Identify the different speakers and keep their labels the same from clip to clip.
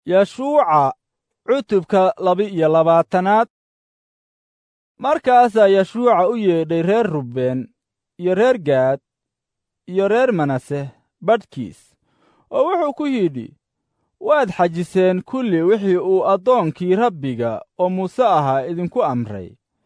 Speaker 1: yashuuca cutubka laba-iyo labaatanaad markaasaa yashuuca u yeedhay reer rubbeen iyo reer gaad iyo reer manase badhkiis oo wuxuu ku yidhi waad xajiseen kulli wixii uu addoonkii rabbiga oo muuse ahaa idinku amray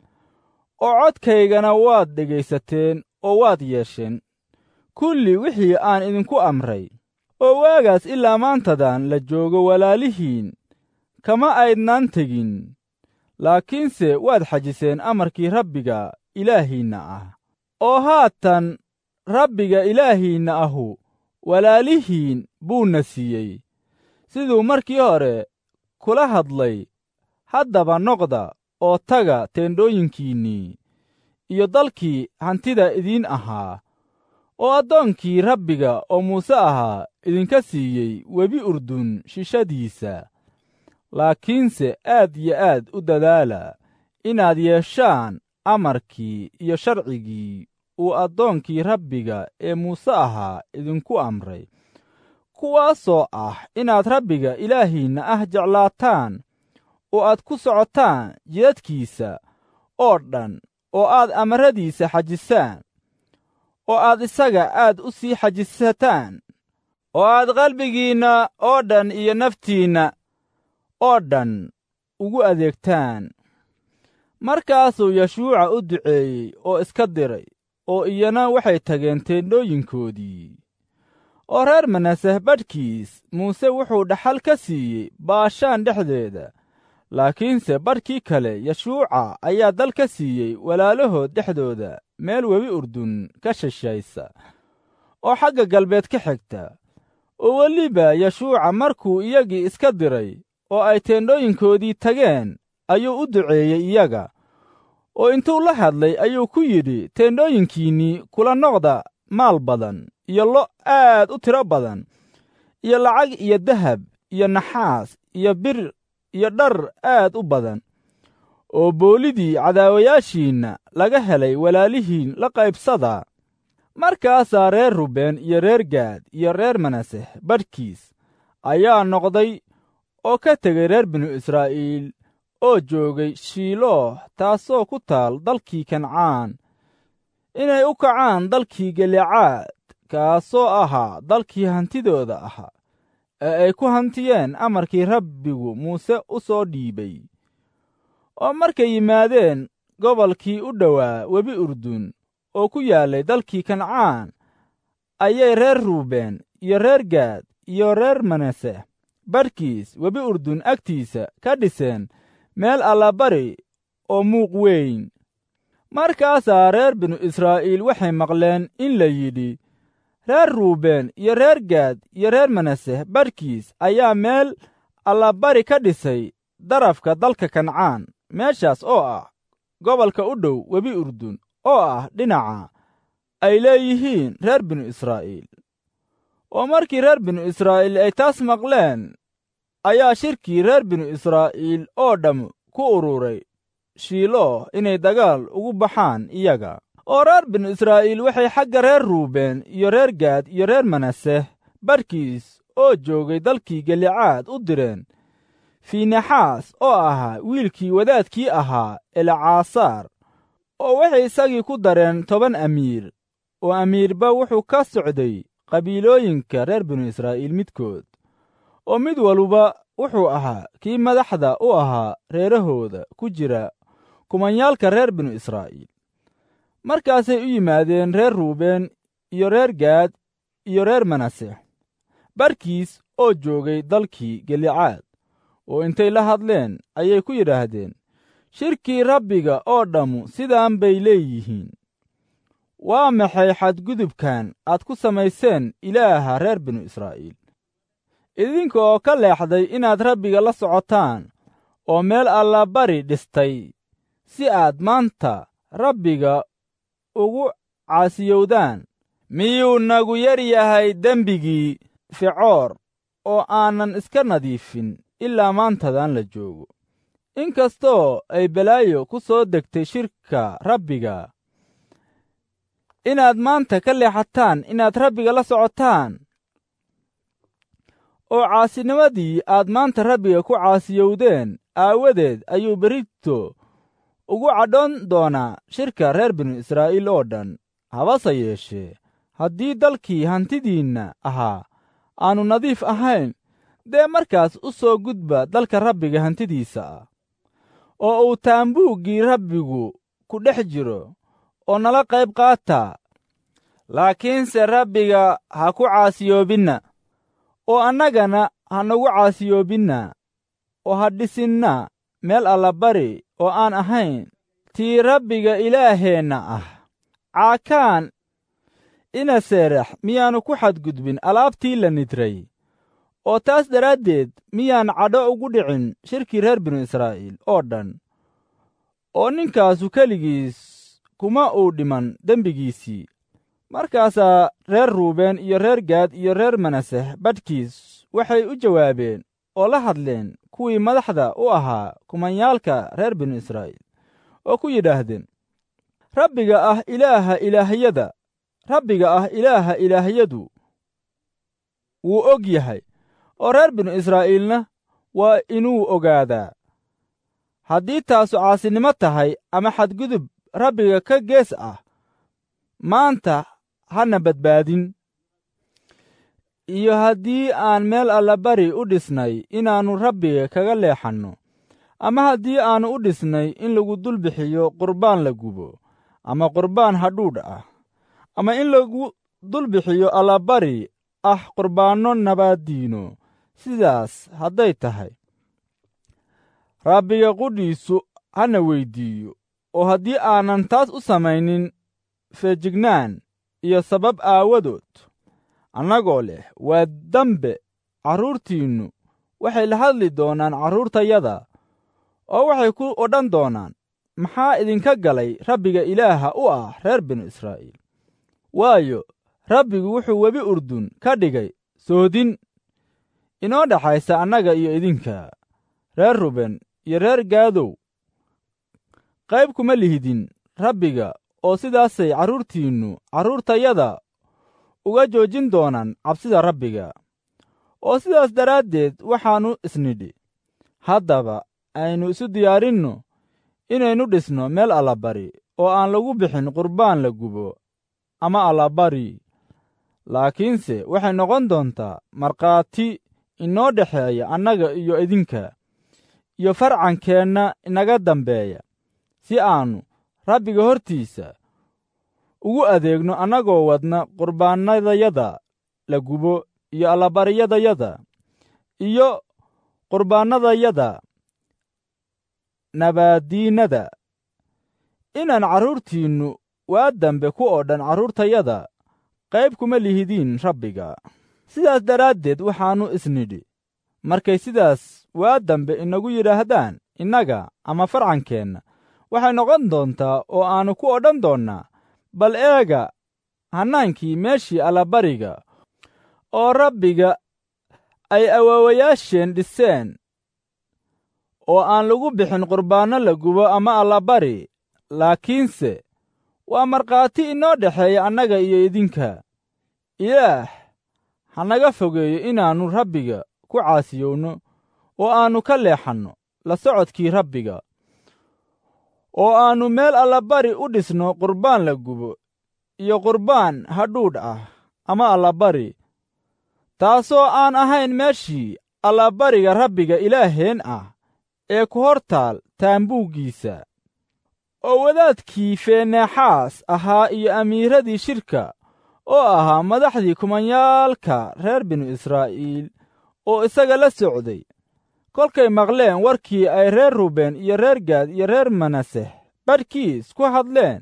Speaker 1: oo codkaygana waad dhegaysateen oo waad yeesheen kulli wixii aan idinku amray oo waagaas ilaa maantadan la joogo walaalihiin kama aydnaan tegin laakiinse waad xajiseen amarkii rabbiga ilaahiinna ah oo haatan rabbiga ilaahiinna ahu walaalihiin buuna siiyey siduu markii hore kula hadlay haddaba noqda oo taga teendhooyinkiinnii iyo dalkii hantida idiin ahaa oo addoonkii rabbiga oo muuse ahaa idinka siiyey webi urdun shishadiisa laakiinse aad iyo aad u dadaala inaad yeeshaan amarkii iyo sharcigii uu addoonkii rabbiga ee muuse ahaa idinku amray kuwaasoo ah inaad rabbiga ilaahiinna ah jeclaataan oo aad ku socotaan jidadkiisa oo dhan oo aad amaradiisa xajisaan oo aad isaga aad u sii xajisataan oo aad qalbigiinna oo dhan iyo naftiinna oo dhan ugu adeegtaan markaasuu yashuuca u duceeyey oo iska diray oo iyana waxay tageen teendhooyinkoodii oo reer manaseh badhkiis muuse wuxuu dhaxal ka siiyey baashaan dhexdeeda laakiinse badhkii kale yashuuca ayaa dal ka siiyey walaalahood dhexdooda meel webi urdun ka shishaysa oo xagga galbeed ka xigta oo weliba yashuuca markuu iyagii iska diray oo ay teendhooyinkoodii tageen ayuu u duceeyey iyaga oo intuu la hadlay ayuu ku yidhi teendhooyinkiinnii kula noqda maal badan iyo lo' aad u tiro badan iyo lacag iyo dahab iyo naxaas iyo bir iyo dhar aad u badan oo boolidii cadaawayaashiinna laga helay walaalihiin la qaybsada markaasaa reer rubbeen iyo reer gaad iyo reer manaseh badhkiis ayaa noqday oo ka tegay reer binu israa'iil oo joogay shiilooh taasoo ku taal dalkii kancaan inay u kacaan dalkii galicaad kaasoo ahaa dalkii hantidooda ahaa ee ay ku hantiyeen amarkii rabbigu muuse u soo dhiibay oo markay yimaadeen gobolkii u dhowaa webi urdun oo ku yaallay dalkii kancaan ayay reer ruubeen iyo reer gaad iyo reer manase badhkiis webi urdun agtiisa ka dhiseen meel allabari oo muuq weyn markaasaa reer binu israa'iil waxay maqleen in la yidhi reer ruubeen iyo reer gaad iyo reer manase badhkiis ayaa meel allabari ka dhisay darafka dalka kancaan meeshaas oo ah gobolka u dhow webi urdun oo ah dhinaca ay leeyihiin reer binu israa'iil oo markii reer binu israa'iil ay taas maqleen ayaa shirkii reer binu israa'iil oo dhamm ku ururay shiilooh inay dagaal ugu baxaan iyaga oo reer binu israa'iil waxay xagga reer ruubeen iyo reer gaad iyo reer manaseh badhkiis oo joogay dalkii galicaad u direen fiinexaas oo ahaa wiilkii wadaadkii ahaa elcaasaar oo waxay isagii ku dareen toban amiir oo amiirba wuxuu ka socday qabiilooyinka reer binu israa'iil midkood oo mid waluba wuxuu ahaa kii madaxda u ahaa reerahooda ku jira kumanyaalka reer binu israa'iil markaasay u yimaadeen reer ruubeen iyo reer gaad iyo reer manase barkiis oo joogay dalkii galicaad oo intay la hadleen ayay ku yidhaahdeen shirkii rabbiga oo dhammu sidaan bay leeyihiin waa maxay xadgudubkan aad ku samayseen ilaaha reer binu israa'iil idinka oo ka leexday inaad rabbiga la socotaan oo meel allabari dhistay si aad maanta rabbiga ugu caasiyowdaan miyuu nagu yar yahay dembigii ficoor oo aanan iska nadiifin ilaa maantadan la joogo in kastoo ay balaayo ku soo degtay shirka rabbiga inaad maanta ka leexataan inaad rabbiga la socotaan oo caasinimadii aad maanta rabbiga ku caasiyowdeen aawadeed ayuu berito ugu cadhoon doonaa shirka reer binu israa'iil oo dhan habase yeeshee haddii dalkii hantidiinna ahaa aannu nadiif ahayn dee markaas u soo gudba dalka rabbiga hantidiisa ah oo uu taambuuggii rabbigu ku dhex jiro oo nala qayb qaata laakiinse rabbiga ha ku caasiyoobinna oo annagana ha nagu caasiyoobinna oo ha dhisinna meel allabari oo aan ahayn tii rabbiga ilaaheenna ah caakaan ina seerax miyaannu ku xadgudbin alaabtii la nidray oo taas daraaddeed miyaan cadho ugu dhicin shirkii reer binu israa'iil oo dhan oo ninkaasu keligiis kuma uu dhiman dembigiisii markaasaa reer ruubeen iyo reer gaad iyo reer manaseh badhkiis waxay u jawaabeen oo la hadleen kuwii madaxda u ahaa kumanyaalka reer binu israa'iil oo ku yidhaahdeen rabbiga ah ilaaha ilaahiyada rabbiga ah ilaaha ilaahiyadu wuu og yahay oo reer binu israa'iilna waa inuu ogaadaa haddii taasu caasinimo tahay ama xadgudub rabbiga ka gees ah maanta hana badbaadin iyo haddii aan meel allabari u dhisnay inaannu rabbiga kaga leexanno ama haddii aannu u dhisnay in lagu dul bixiyo qurbaan la gubo ama qurbaan hadhuudh ah ama in lagu dul bixiyo allabari ah qurbaanno nabaaddiino sidaas hadday tahay rabbiga qudhiisu hana weyddiiyo oo haddii aanan taas u samaynin feejignaan iyo sabab aawadood annagoo leh waa dambe carruurtiinnu waxay la hadli doonaan carruurtayada oo waxay ku odhan doonaan maxaa idinka galay rabbiga ilaaha u ah reer binu israa'iil waayo rabbigu wuxuu webi urdun ka dhigay soodin inoo dhexaysa annaga iyo idinka reer ruben iyo reer gaadow qayb kuma lihidin rabbiga oo sidaasay carruurtiinnu carruurtayada uga joojin doonaan cabsida rabbiga oo sidaas daraaddeed waxaannu isnidhi haddaba aynu isu diyaarinno inaynu dhisno meel allabari oo aan lagu bixin qurbaan la gubo ama allabari laakiinse waxay noqon doontaa markhaati inoo dhexeeya annaga iyo idinka iyo farcankeenna inaga dambeeya si aannu rabbiga hortiisa ugu adeegno annagoo wadna qurbaannadayada la gubo iyo allabariyadayada iyo qurbaannadayada nabaaddiinnada inaan carruurtiinnu waa dambe ku oo dhan carruurtayada qayb kuma lihidiin rabbiga sidaas daraaddeed waxaannu isnidhi markay sidaas waa dambe inagu yidhaahdaan innaga ama farcankeenna waxay noqon doontaa oo aannu ku odhan doonnaa bal eega hannaankii meeshii allabariga oo rabbiga ay awaawayaasheen dhiseen oo aan lagu bixin qurbaanno la gubo ama allabari laakiinse waa markhaati inoo dhexeeya annaga iyo idinka ilaah ha naga fogeeyo inaannu rabbiga ku caasiyowno oo aannu ka leexanno la socodkii rabbiga oo aannu meel allabari u dhisno qurbaan la gubo iyo qurbaan hadhuudh ah ama allabari taasoo aan ahayn meeshii allabariga rabbiga ilaaheen ah ee ku hor taal taambuuggiisa oo wadaadkii feeneexaas ahaa iyo amiiradii shirka oo ahaa madaxdii kumanyaalka reer binu israa'iil oo isaga la socday kolkay maqleen warkii ay reer ruben iyo reer gaad iyo reer manaseh badhkiis ku hadleen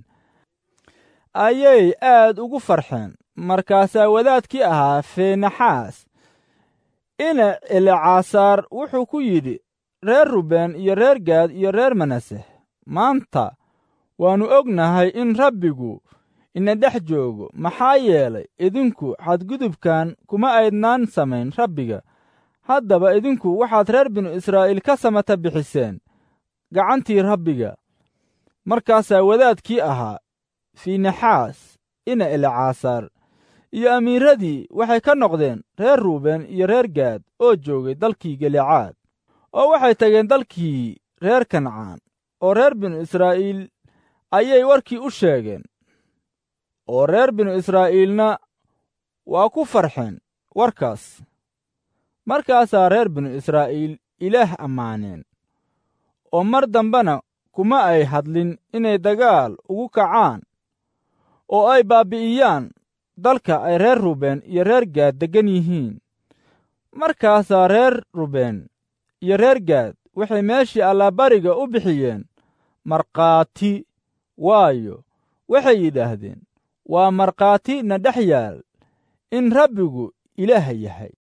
Speaker 1: ayay aad ugu farxeen markaasaa wadaadkii ahaa feenaxaas ina elecasaar wuxuu ku yidhi reer ruben iyo reer gaad iyo reer manaseh maanta waannu ognahay in rabbigu ina dhex joogo maxaa yeelay idinku xadgudubkan kuma aydnaan samayn rabbiga haddaba idinku waxaad reer binu israa'iil ka samata bixiseen gacantii rabbiga markaasaa wadaadkii ahaa fiinaxaas ina elecasaar iyo amiiradii waxay ka noqdeen reer ruubeen iyo reer gaad oo joogay dalkii galicaad oo waxay tageen dalkii reer kancaan oo reer binu israa'iil ayay warkii u sheegeen oo reer binu israa'iilna waa ku farxeen warkaas markaasaa reer binu israa'iil ilaah ammaaneen oo mar dambena kuma ay hadlin inay dagaal ugu kacaan oo ay baabbi'iyaan dalka ay reer rubeen iyo reer gaad deggan yihiin markaasaa reer rubeen iyo reer gaad waxay meeshii allaabariga u bixiyeen markhaati waayo waxay yidhaahdeen waa markhaati na dhex yaal in rabbigu ilaah yahay